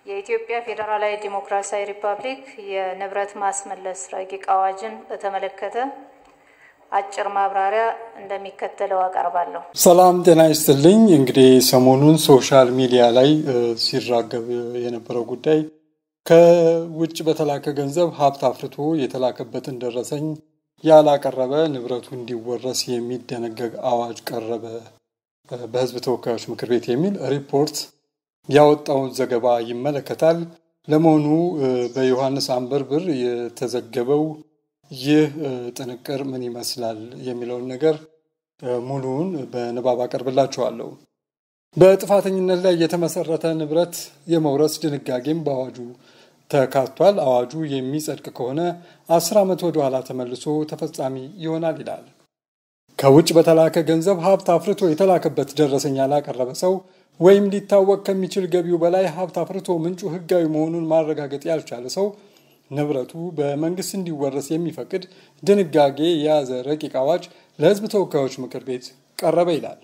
የኢትዮጵያ ፌዴራላዊ ዲሞክራሲያዊ ሪፐብሊክ የንብረት ማስመለስ ረቂቅ አዋጅን በተመለከተ አጭር ማብራሪያ እንደሚከተለው አቀርባለሁ። ሰላም ጤና ይስጥልኝ። እንግዲህ ሰሞኑን ሶሻል ሚዲያ ላይ ሲራገብ የነበረው ጉዳይ ከውጭ በተላከ ገንዘብ ሀብት አፍርቶ የተላከበትን ደረሰኝ ያላቀረበ ንብረቱ እንዲወረስ የሚደነገግ አዋጅ ቀረበ በሕዝብ ተወካዮች ምክር ቤት የሚል ሪፖርት ያወጣውን ዘገባ ይመለከታል። ለመሆኑ በዮሐንስ አንበርብር የተዘገበው ይህ ጥንቅር ምን ይመስላል የሚለውን ነገር ሙሉውን በንባብ አቀርብላችኋለሁ። በጥፋተኝነት ላይ የተመሰረተ ንብረት የመውረስ ድንጋጌም በአዋጁ ተካቷል። አዋጁ የሚጸድቅ ከሆነ አስር ዓመት ወደ ኋላ ተመልሶ ተፈጻሚ ይሆናል ይላል። ከውጭ በተላከ ገንዘብ ሀብት አፍርቶ የተላከበት ደረሰኝ ያላቀረበ ሰው ወይም ሊታወቅ ከሚችል ገቢው በላይ ሀብት አፍርቶ ምንጩ ሕጋዊ መሆኑን ማረጋገጥ ያልቻለ ሰው ንብረቱ በመንግስት እንዲወረስ የሚፈቅድ ድንጋጌ የያዘ ረቂቅ አዋጅ ለሕዝብ ተወካዮች ምክር ቤት ቀረበ ይላል።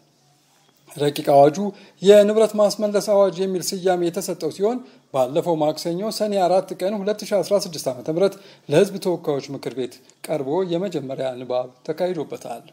ረቂቅ አዋጁ የንብረት ማስመለስ አዋጅ የሚል ስያሜ የተሰጠው ሲሆን ባለፈው ማክሰኞ ሰኔ አራት ቀን 2016 ዓ ም ለሕዝብ ተወካዮች ምክር ቤት ቀርቦ የመጀመሪያ ንባብ ተካሂዶበታል።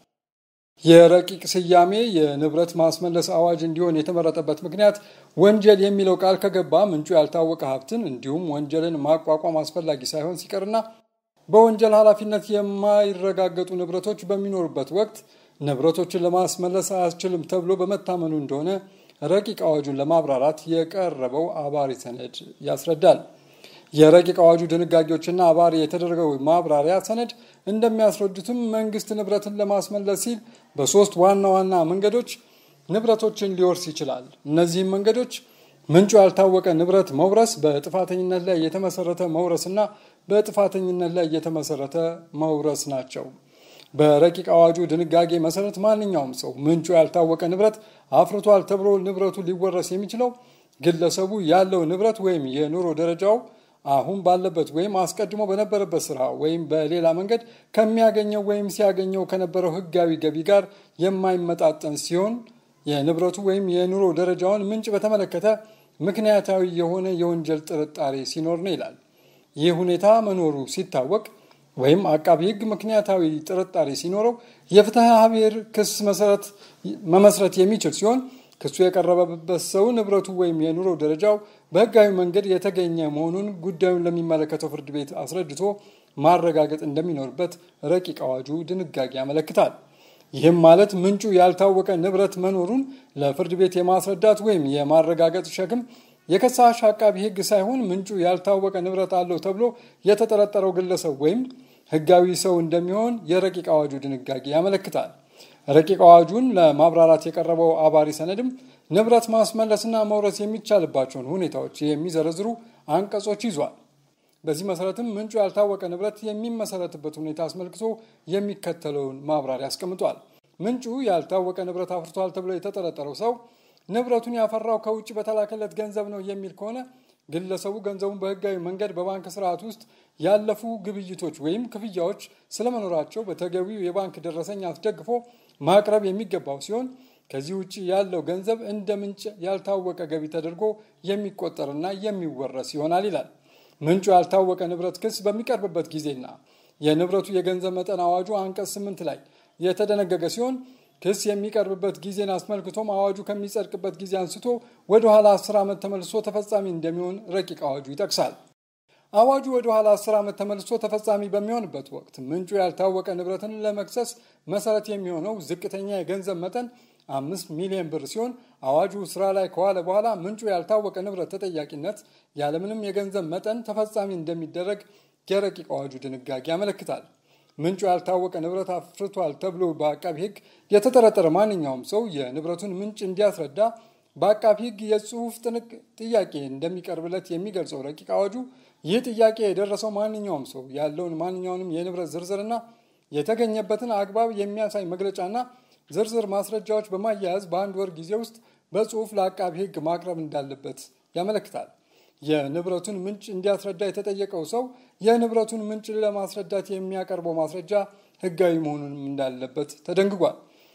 የረቂቅ ስያሜ የንብረት ማስመለስ አዋጅ እንዲሆን የተመረጠበት ምክንያት ወንጀል የሚለው ቃል ከገባ ምንጩ ያልታወቀ ሀብትን እንዲሁም ወንጀልን ማቋቋም አስፈላጊ ሳይሆን ሲቀርና በወንጀል ኃላፊነት የማይረጋገጡ ንብረቶች በሚኖሩበት ወቅት ንብረቶችን ለማስመለስ አያስችልም ተብሎ በመታመኑ እንደሆነ ረቂቅ አዋጁን ለማብራራት የቀረበው አባሪ ሰነድ ያስረዳል። የረቂቅ አዋጁ ድንጋጌዎችና አባሪ የተደረገው ማብራሪያ ሰነድ እንደሚያስረዱትም መንግስት ንብረትን ለማስመለስ ሲል በሶስት ዋና ዋና መንገዶች ንብረቶችን ሊወርስ ይችላል። እነዚህም መንገዶች ምንጩ ያልታወቀ ንብረት መውረስ፣ በጥፋተኝነት ላይ የተመሰረተ መውረስና በጥፋተኝነት ላይ የተመሰረተ መውረስ ናቸው። በረቂቅ አዋጁ ድንጋጌ መሰረት ማንኛውም ሰው ምንጩ ያልታወቀ ንብረት አፍርቷል ተብሎ ንብረቱ ሊወረስ የሚችለው ግለሰቡ ያለው ንብረት ወይም የኑሮ ደረጃው አሁን ባለበት ወይም አስቀድሞ በነበረበት ስራ ወይም በሌላ መንገድ ከሚያገኘው ወይም ሲያገኘው ከነበረው ሕጋዊ ገቢ ጋር የማይመጣጠን ሲሆን የንብረቱ ወይም የኑሮ ደረጃውን ምንጭ በተመለከተ ምክንያታዊ የሆነ የወንጀል ጥርጣሬ ሲኖር ነው ይላል። ይህ ሁኔታ መኖሩ ሲታወቅ ወይም አቃቢ ሕግ ምክንያታዊ ጥርጣሬ ሲኖረው የፍትሐ ብሔር ክስ መሰረት መመስረት የሚችል ሲሆን ክሱ የቀረበበት ሰው ንብረቱ ወይም የኑሮ ደረጃው በህጋዊ መንገድ የተገኘ መሆኑን ጉዳዩን ለሚመለከተው ፍርድ ቤት አስረድቶ ማረጋገጥ እንደሚኖርበት ረቂቅ አዋጁ ድንጋጌ ያመለክታል። ይህም ማለት ምንጩ ያልታወቀ ንብረት መኖሩን ለፍርድ ቤት የማስረዳት ወይም የማረጋገጥ ሸክም የከሳሽ አቃቢ ሕግ ሳይሆን ምንጩ ያልታወቀ ንብረት አለው ተብሎ የተጠረጠረው ግለሰብ ወይም ህጋዊ ሰው እንደሚሆን የረቂቅ አዋጁ ድንጋጌ ያመለክታል። ረቂቅ አዋጁን ለማብራራት የቀረበው አባሪ ሰነድም ንብረት ማስመለስና መውረስ የሚቻልባቸውን ሁኔታዎች የሚዘረዝሩ አንቀጾች ይዟል። በዚህ መሰረትም ምንጩ ያልታወቀ ንብረት የሚመሰረትበት ሁኔታ አስመልክቶ የሚከተለውን ማብራሪያ አስቀምጧል። ምንጩ ያልታወቀ ንብረት አፍርቷል ተብሎ የተጠረጠረው ሰው ንብረቱን ያፈራው ከውጭ በተላከለት ገንዘብ ነው የሚል ከሆነ ግለሰቡ ገንዘቡን በህጋዊ መንገድ በባንክ ስርዓት ውስጥ ያለፉ ግብይቶች ወይም ክፍያዎች ስለመኖራቸው በተገቢው የባንክ ደረሰኝ አስደግፎ ማቅረብ የሚገባው ሲሆን ከዚህ ውጭ ያለው ገንዘብ እንደ ምንጭ ያልታወቀ ገቢ ተደርጎ የሚቆጠርና የሚወረስ ይሆናል ይላል። ምንጩ ያልታወቀ ንብረት ክስ በሚቀርብበት ጊዜና የንብረቱ የገንዘብ መጠን አዋጁ አንቀጽ ስምንት ላይ የተደነገገ ሲሆን ክስ የሚቀርብበት ጊዜን አስመልክቶም አዋጁ ከሚጸድቅበት ጊዜ አንስቶ ወደ ኋላ አስር ዓመት ተመልሶ ተፈጻሚ እንደሚሆን ረቂቅ አዋጁ ይጠቅሳል። አዋጁ ወደ ኋላ አስር ዓመት ተመልሶ ተፈጻሚ በሚሆንበት ወቅት ምንጩ ያልታወቀ ንብረትን ለመክሰስ መሰረት የሚሆነው ዝቅተኛ የገንዘብ መጠን አምስት ሚሊዮን ብር ሲሆን አዋጁ ስራ ላይ ከዋለ በኋላ ምንጩ ያልታወቀ ንብረት ተጠያቂነት ያለምንም የገንዘብ መጠን ተፈጻሚ እንደሚደረግ የረቂቅ አዋጁ ድንጋጌ ያመለክታል። ምንጩ ያልታወቀ ንብረት አፍርቷል ተብሎ በአቃቢ ሕግ የተጠረጠረ ማንኛውም ሰው የንብረቱን ምንጭ እንዲያስረዳ በአቃቢ ሕግ የጽሁፍ ጥንቅ ጥያቄ እንደሚቀርብለት የሚገልጸው ረቂቅ አዋጁ ይህ ጥያቄ የደረሰው ማንኛውም ሰው ያለውን ማንኛውንም የንብረት ዝርዝርና የተገኘበትን አግባብ የሚያሳይ መግለጫና ዝርዝር ማስረጃዎች በማያያዝ በአንድ ወር ጊዜ ውስጥ በጽሁፍ ለአቃቢ ሕግ ማቅረብ እንዳለበት ያመለክታል። የንብረቱን ምንጭ እንዲያስረዳ የተጠየቀው ሰው የንብረቱን ምንጭ ለማስረዳት የሚያቀርበው ማስረጃ ሕጋዊ መሆኑንም እንዳለበት ተደንግጓል።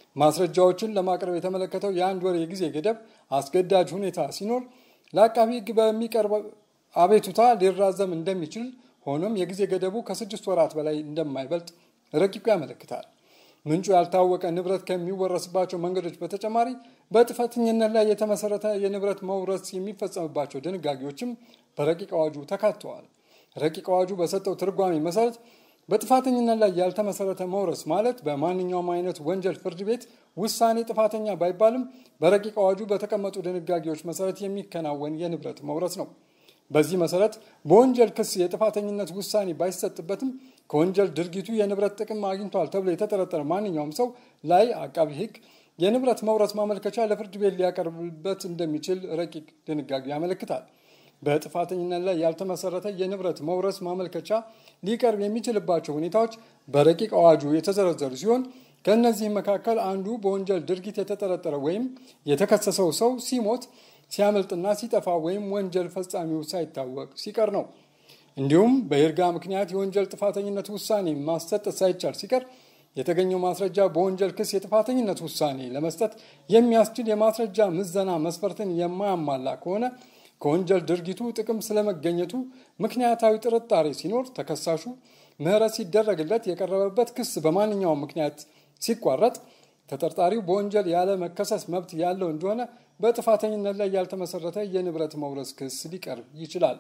ማስረጃዎችን ለማቅረብ የተመለከተው የአንድ ወር የጊዜ ገደብ አስገዳጅ ሁኔታ ሲኖር ለአቃቢ ሕግ አቤቱታ ሊራዘም እንደሚችል ሆኖም የጊዜ ገደቡ ከስድስት ወራት በላይ እንደማይበልጥ ረቂቁ ያመለክታል። ምንጩ ያልታወቀ ንብረት ከሚወረስባቸው መንገዶች በተጨማሪ በጥፋተኝነት ላይ የተመሰረተ የንብረት መውረስ የሚፈጸምባቸው ድንጋጌዎችም በረቂቅ አዋጁ ተካተዋል። ረቂቅ አዋጁ በሰጠው ትርጓሜ መሰረት በጥፋተኝነት ላይ ያልተመሰረተ መውረስ ማለት በማንኛውም አይነት ወንጀል ፍርድ ቤት ውሳኔ ጥፋተኛ ባይባልም በረቂቅ አዋጁ በተቀመጡ ድንጋጌዎች መሰረት የሚከናወን የንብረት መውረስ ነው። በዚህ መሰረት በወንጀል ክስ የጥፋተኝነት ውሳኔ ባይሰጥበትም ከወንጀል ድርጊቱ የንብረት ጥቅም አግኝቷል ተብሎ የተጠረጠረ ማንኛውም ሰው ላይ አቃቢ ሕግ የንብረት መውረስ ማመልከቻ ለፍርድ ቤት ሊያቀርብበት እንደሚችል ረቂቅ ድንጋጌ ያመለክታል። በጥፋተኝነት ላይ ያልተመሰረተ የንብረት መውረስ ማመልከቻ ሊቀርብ የሚችልባቸው ሁኔታዎች በረቂቅ አዋጁ የተዘረዘሩ ሲሆን ከእነዚህም መካከል አንዱ በወንጀል ድርጊት የተጠረጠረ ወይም የተከሰሰው ሰው ሲሞት ሲያመልጥና ሲጠፋ ወይም ወንጀል ፈጻሚው ሳይታወቅ ሲቀር ነው። እንዲሁም በይርጋ ምክንያት የወንጀል ጥፋተኝነት ውሳኔ ማሰጠት ሳይቻል ሲቀር የተገኘው ማስረጃ በወንጀል ክስ የጥፋተኝነት ውሳኔ ለመስጠት የሚያስችል የማስረጃ ምዘና መስፈርትን የማያሟላ ከሆነ ከወንጀል ድርጊቱ ጥቅም ስለመገኘቱ ምክንያታዊ ጥርጣሬ ሲኖር ተከሳሹ ምሕረት ሲደረግለት የቀረበበት ክስ በማንኛውም ምክንያት ሲቋረጥ ተጠርጣሪው በወንጀል ያለ መከሰስ መብት ያለው እንደሆነ በጥፋተኝነት ላይ ያልተመሰረተ የንብረት መውረስ ክስ ሊቀርብ ይችላል።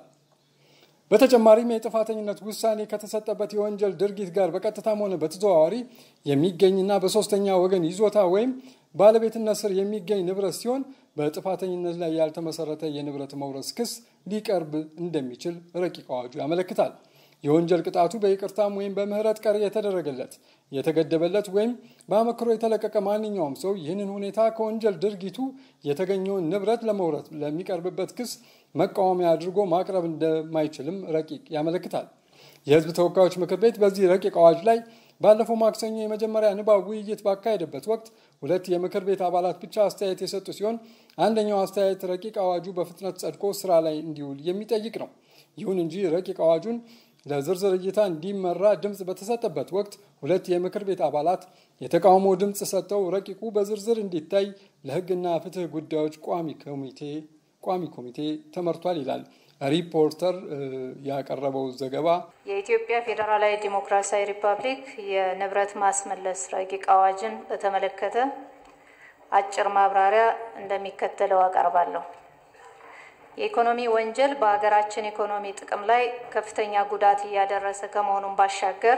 በተጨማሪም የጥፋተኝነት ውሳኔ ከተሰጠበት የወንጀል ድርጊት ጋር በቀጥታም ሆነ በተዘዋዋሪ የሚገኝና በሶስተኛ ወገን ይዞታ ወይም ባለቤትነት ስር የሚገኝ ንብረት ሲሆን በጥፋተኝነት ላይ ያልተመሰረተ የንብረት መውረስ ክስ ሊቀርብ እንደሚችል ረቂቅ አዋጁ ያመለክታል። የወንጀል ቅጣቱ በይቅርታም ወይም በምህረት ቀሪ የተደረገለት የተገደበለት ወይም በአመክሮ የተለቀቀ ማንኛውም ሰው ይህንን ሁኔታ ከወንጀል ድርጊቱ የተገኘውን ንብረት ለመውረስ ለሚቀርብበት ክስ መቃወሚያ አድርጎ ማቅረብ እንደማይችልም ረቂቅ ያመለክታል። የሕዝብ ተወካዮች ምክር ቤት በዚህ ረቂቅ አዋጅ ላይ ባለፈው ማክሰኞ የመጀመሪያ ንባብ ውይይት ባካሄደበት ወቅት ሁለት የምክር ቤት አባላት ብቻ አስተያየት የሰጡ ሲሆን አንደኛው አስተያየት ረቂቅ አዋጁ በፍጥነት ጸድቆ ስራ ላይ እንዲውል የሚጠይቅ ነው። ይሁን እንጂ ረቂቅ አዋጁን ለዝርዝር እይታ እንዲመራ ድምፅ በተሰጠበት ወቅት ሁለት የምክር ቤት አባላት የተቃውሞ ድምፅ ሰጥተው ረቂቁ በዝርዝር እንዲታይ ለሕግና ፍትህ ጉዳዮች ቋሚ ኮሚቴ ቋሚ ኮሚቴ ተመርቷል ይላል ሪፖርተር ያቀረበው ዘገባ። የኢትዮጵያ ፌዴራላዊ ዲሞክራሲያዊ ሪፐብሊክ የንብረት ማስመለስ ረቂቅ አዋጅን በተመለከተ አጭር ማብራሪያ እንደሚከተለው አቀርባለሁ። የኢኮኖሚ ወንጀል በሀገራችን ኢኮኖሚ ጥቅም ላይ ከፍተኛ ጉዳት እያደረሰ ከመሆኑም ባሻገር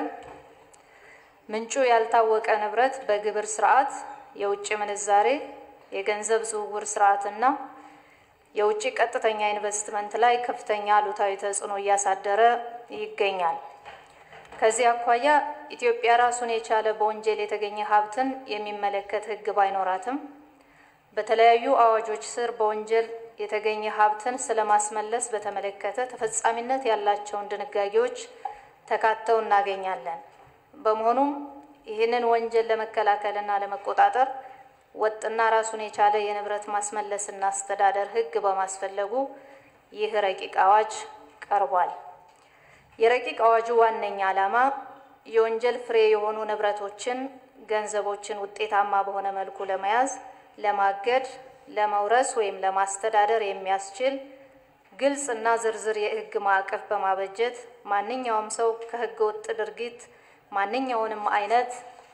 ምንጩ ያልታወቀ ንብረት በግብር ስርዓት፣ የውጭ ምንዛሬ፣ የገንዘብ ዝውውር ስርዓትና የውጭ ቀጥተኛ ኢንቨስትመንት ላይ ከፍተኛ አሉታዊ ተጽዕኖ እያሳደረ ይገኛል። ከዚህ አኳያ ኢትዮጵያ ራሱን የቻለ በወንጀል የተገኘ ሀብትን የሚመለከት ሕግ ባይኖራትም በተለያዩ አዋጆች ስር በወንጀል የተገኘ ሀብትን ስለማስመለስ በተመለከተ ተፈጻሚነት ያላቸውን ድንጋጌዎች ተካተው እናገኛለን። በመሆኑም ይህንን ወንጀል ለመከላከልና ለመቆጣጠር ወጥና ራሱን የቻለ የንብረት ማስመለስና አስተዳደር ሕግ በማስፈለጉ ይህ ረቂቅ አዋጅ ቀርቧል። የረቂቅ አዋጁ ዋነኛ ዓላማ የወንጀል ፍሬ የሆኑ ንብረቶችን፣ ገንዘቦችን ውጤታማ በሆነ መልኩ ለመያዝ፣ ለማገድ፣ ለመውረስ ወይም ለማስተዳደር የሚያስችል ግልጽ እና ዝርዝር የሕግ ማዕቀፍ በማበጀት ማንኛውም ሰው ከሕገ ወጥ ድርጊት ማንኛውንም አይነት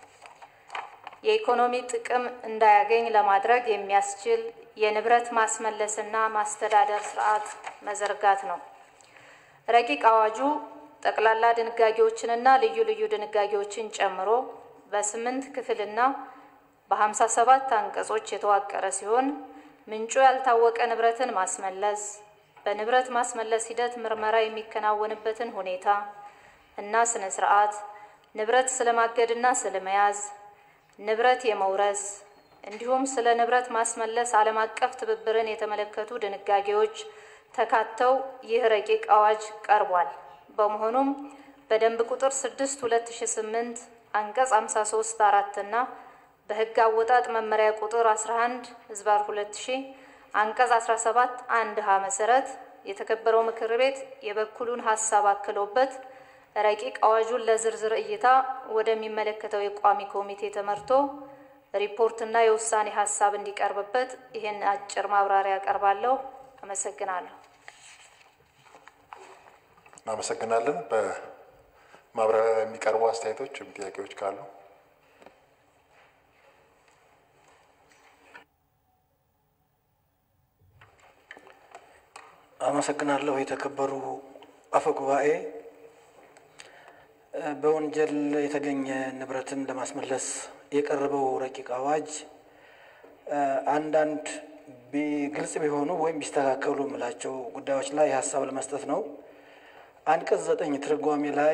የኢኮኖሚ ጥቅም እንዳያገኝ ለማድረግ የሚያስችል የንብረት ማስመለስና ማስተዳደር ስርዓት መዘርጋት ነው። ረቂቅ አዋጁ ጠቅላላ ድንጋጌዎችንና ልዩ ልዩ ድንጋጌዎችን ጨምሮ በስምንት ክፍልና በሀምሳ ሰባት አንቀጾች የተዋቀረ ሲሆን ምንጩ ያልታወቀ ንብረትን ማስመለስ፣ በንብረት ማስመለስ ሂደት ምርመራ የሚከናወንበትን ሁኔታ እና ስነ ስርዓት፣ ንብረት ስለማገድና ስለመያዝ ንብረት የመውረስ እንዲሁም ስለ ንብረት ማስመለስ ዓለም አቀፍ ትብብርን የተመለከቱ ድንጋጌዎች ተካተው ይህ ረቂቅ አዋጅ ቀርቧል። በመሆኑም በደንብ ቁጥር 6 2008 አንቀጽ 53 4 እና በሕግ አወጣጥ መመሪያ ቁጥር 11 ህዝባር 2000 አንቀጽ 17 1 ሀ መሰረት የተከበረው ምክር ቤት የበኩሉን ሀሳብ አክሎበት ረቂቅ አዋጁን ለዝርዝር እይታ ወደሚመለከተው የቋሚ ኮሚቴ ተመርቶ ሪፖርትና የውሳኔ ሀሳብ እንዲቀርብበት ይህን አጭር ማብራሪያ አቀርባለሁ። አመሰግናለሁ። እናመሰግናለን። በማብራሪያ የሚቀርቡ አስተያየቶች ወይም ጥያቄዎች ካሉ አመሰግናለሁ። የተከበሩ አፈ ጉባኤ፣ በወንጀል የተገኘ ንብረትን ለማስመለስ የቀረበው ረቂቅ አዋጅ አንዳንድ ግልጽ ቢሆኑ ወይም ቢስተካከሉ የምላቸው ጉዳዮች ላይ ሀሳብ ለመስጠት ነው። አንቀጽ ዘጠኝ ትርጓሜ ላይ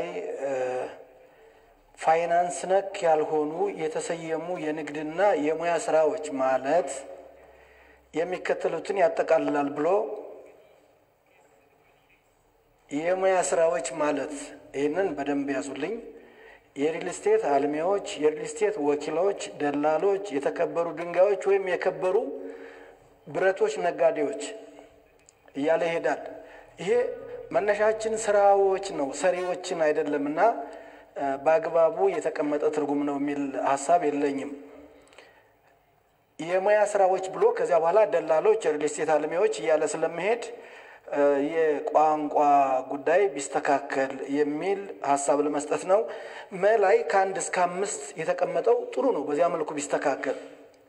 ፋይናንስ ነክ ያልሆኑ የተሰየሙ የንግድና የሙያ ስራዎች ማለት የሚከተሉትን ያጠቃልላል ብሎ የሙያ ስራዎች ማለት ይህንን በደንብ ያዙልኝ። የሪል ስቴት አልሚዎች፣ የሪል ስቴት ወኪሎች፣ ደላሎች፣ የተከበሩ ድንጋዮች ወይም የከበሩ ብረቶች ነጋዴዎች እያለ ይሄዳል። ይሄ መነሻችን ስራዎች ነው፣ ሰሪዎችን አይደለም እና በአግባቡ የተቀመጠ ትርጉም ነው የሚል ሀሳብ የለኝም። የሙያ ስራዎች ብሎ ከዚያ በኋላ ደላሎች፣ የሪል ስቴት አልሚዎች እያለ ስለመሄድ የቋንቋ ጉዳይ ቢስተካከል የሚል ሀሳብ ለመስጠት ነው። መላይ ከአንድ እስከ አምስት የተቀመጠው ጥሩ ነው። በዚያ መልኩ ቢስተካከል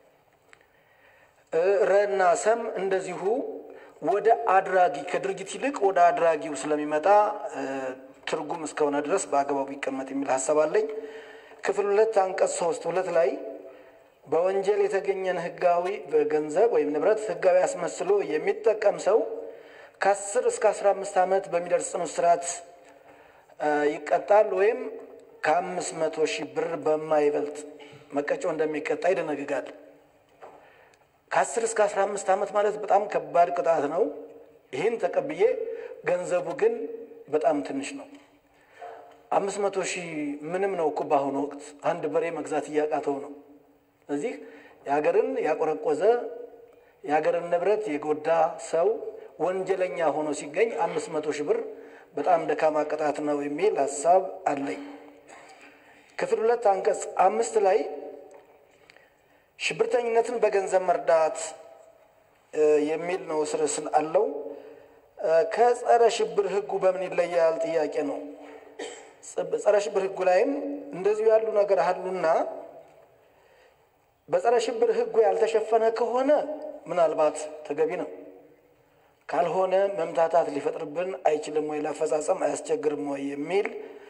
ረና ሰም እንደዚሁ ወደ አድራጊ ከድርጊት ይልቅ ወደ አድራጊው ስለሚመጣ ትርጉም እስከሆነ ድረስ በአግባቡ ይቀመጥ የሚል ሀሳብ አለኝ። ክፍል ሁለት አንቀጽ ሶስት ሁለት ላይ በወንጀል የተገኘን ህጋዊ ገንዘብ ወይም ንብረት ህጋዊ አስመስሎ የሚጠቀም ሰው ከአስር እስከ አስራ አምስት ዓመት በሚደርስ ጽኑ እስራት ይቀጣል ወይም ከአምስት መቶ ሺህ ብር በማይበልጥ መቀጮ እንደሚቀጣ ይደነግጋል። ከአስር እስከ አስራ አምስት ዓመት ማለት በጣም ከባድ ቅጣት ነው። ይህን ተቀብዬ ገንዘቡ ግን በጣም ትንሽ ነው። አምስት መቶ ሺህ ምንም ነው እኮ በአሁኑ ወቅት አንድ በሬ መግዛት እያቃተው ነው። ስለዚህ የሀገርን ያቆረቆዘ የሀገርን ንብረት የጎዳ ሰው ወንጀለኛ ሆኖ ሲገኝ አምስት መቶ ሺህ ብር በጣም ደካማ ቅጣት ነው የሚል ሀሳብ አለኝ። ክፍል ሁለት አንቀጽ አምስት ላይ ሽብርተኝነትን በገንዘብ መርዳት የሚል ነው ስርስን አለው። ከጸረ ሽብር ህጉ በምን ይለያል ጥያቄ ነው። ጸረ ሽብር ህጉ ላይም እንደዚሁ ያሉ ነገር አሉና በጸረ ሽብር ህጉ ያልተሸፈነ ከሆነ ምናልባት ተገቢ ነው። ካልሆነ መምታታት ሊፈጥርብን አይችልም ወይ? ለአፈጻጸም አያስቸግርም ወይ? የሚል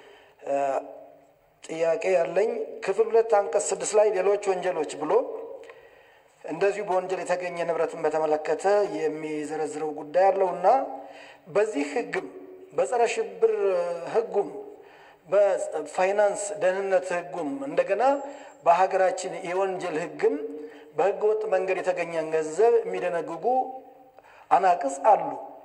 ጥያቄ ያለኝ። ክፍል ሁለት አንቀጽ ስድስት ላይ ሌሎች ወንጀሎች ብሎ እንደዚሁ በወንጀል የተገኘ ንብረትን በተመለከተ የሚዘረዝረው ጉዳይ አለውና በዚህ ህግም በጸረ ሽብር ህጉም በፋይናንስ ደህንነት ህጉም እንደገና በሀገራችን የወንጀል ህግም በህገ ወጥ መንገድ የተገኘን ገንዘብ የሚደነግጉ አናቅጽ አሉ።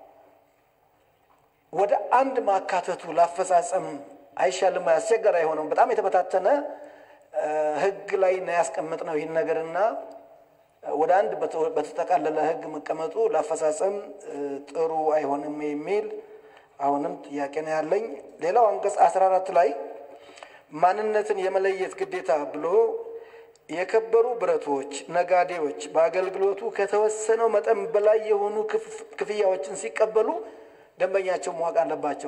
ወደ አንድ ማካተቱ ላፈጻጸም አይሻልም? አስቸጋሪ አይሆነም? በጣም የተበታተነ ህግ ላይ ነው ያስቀመጥነው ይህን ነገርና ወደ አንድ በተጠቃለለ ህግ መቀመጡ ላፈጻጸም ጥሩ አይሆንም የሚል አሁንም ጥያቄ ነው ያለኝ። ሌላው አንቀጽ አስራ አራት ላይ ማንነትን የመለየት ግዴታ ብሎ የከበሩ ብረቶች ነጋዴዎች በአገልግሎቱ ከተወሰነው መጠን በላይ የሆኑ ክፍያዎችን ሲቀበሉ ደንበኛቸው ማወቅ አለባቸው።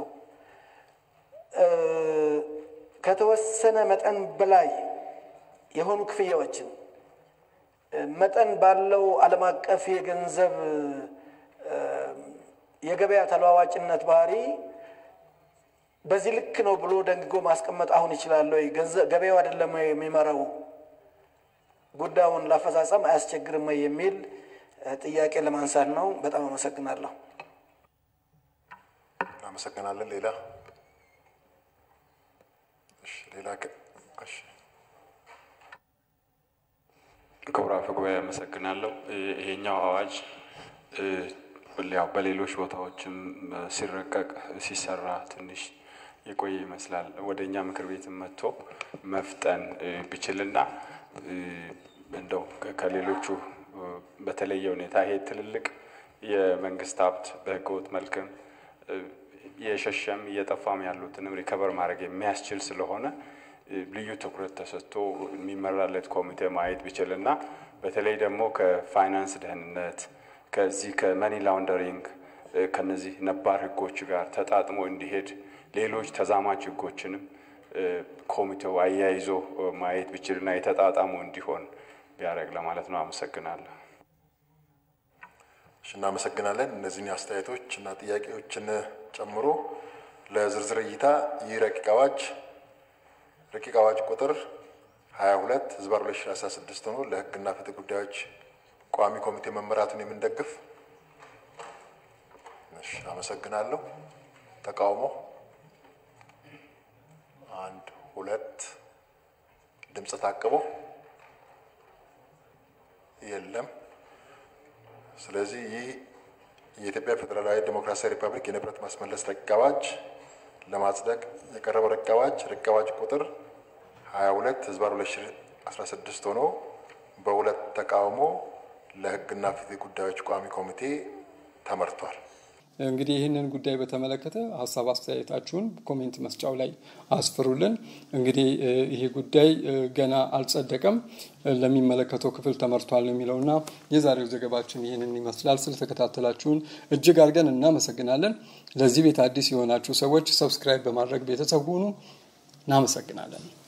ከተወሰነ መጠን በላይ የሆኑ ክፍያዎችን መጠን ባለው ዓለም አቀፍ የገንዘብ የገበያ ተለዋዋጭነት ባህሪ በዚህ ልክ ነው ብሎ ደንግጎ ማስቀመጥ አሁን ይችላል ወይ? ገበያው አይደለም ወይ የሚመራው? ጉዳዩን ላፈጻጸም አያስቸግርም ወይ የሚል ጥያቄ ለማንሳት ነው። በጣም አመሰግናለሁ። እናመሰግናለን። ሌላ እሺ፣ ሌላ እሺ፣ ክቡር አፈ ጉባኤ አመሰግናለሁ። ይሄኛው አዋጅ ያው በሌሎች ቦታዎችም ሲረቀቅ ሲሰራ ትንሽ የቆየ ይመስላል። ወደ እኛ ምክር ቤት መጥቶ መፍጠን ቢችልና እንደው ከሌሎቹ በተለየ ሁኔታ ይሄ ትልልቅ የመንግስት ሀብት በህገወጥ መልክም የሸሸም እየጠፋም ያሉትንም ሪከቨር ማድረግ የሚያስችል ስለሆነ ልዩ ትኩረት ተሰጥቶ የሚመራለት ኮሚቴ ማየት ቢችልና በተለይ ደግሞ ከፋይናንስ ደህንነት ከዚህ ከመኒ ላውንደሪንግ ከነዚህ ነባር ህጎች ጋር ተጣጥሞ እንዲሄድ ሌሎች ተዛማች ህጎችንም ኮሚቴው አያይዞ ማየት ቢችልና የተጣጣሙ እንዲሆን ቢያደርግ ለማለት ነው። አመሰግናለሁ። እሺ፣ እናመሰግናለን። እነዚህን አስተያየቶች እና ጥያቄዎችን ጨምሮ ለዝርዝር እይታ ይህ ረቂቅ አዋጅ ረቂቅ አዋጅ ቁጥር 22 ህዝባር 2016 ሆኖ ለህግና ፍትህ ጉዳዮች ቋሚ ኮሚቴ መመራቱን የምንደግፍ እሺ፣ አመሰግናለሁ። ተቃውሞ አንድ ሁለት ድምፅ ታቅቦ የለም። ስለዚህ ይህ የኢትዮጵያ ፌዴራላዊ ዴሞክራሲያዊ ሪፐብሊክ የንብረት ማስመለስ ረቂቅ አዋጅ ለማጽደቅ የቀረበው ረቂቅ አዋጅ ረቂቅ አዋጅ ቁጥር 22 ህዝባር 2016 ሆኖ በሁለት ተቃውሞ ለህግና ፍትህ ጉዳዮች ቋሚ ኮሚቴ ተመርቷል። እንግዲህ ይህንን ጉዳይ በተመለከተ ሀሳብ አስተያየታችሁን ኮሜንት መስጫው ላይ አስፍሩልን። እንግዲህ ይሄ ጉዳይ ገና አልጸደቀም፣ ለሚመለከተው ክፍል ተመርቷል ነው የሚለውና የዛሬው ዘገባችን ይህንን ይመስላል። ስለተከታተላችሁን እጅግ አድርገን እናመሰግናለን። ለዚህ ቤት አዲስ የሆናችሁ ሰዎች ሰብስክራይብ በማድረግ ቤተሰብ ሁኑ። እናመሰግናለን።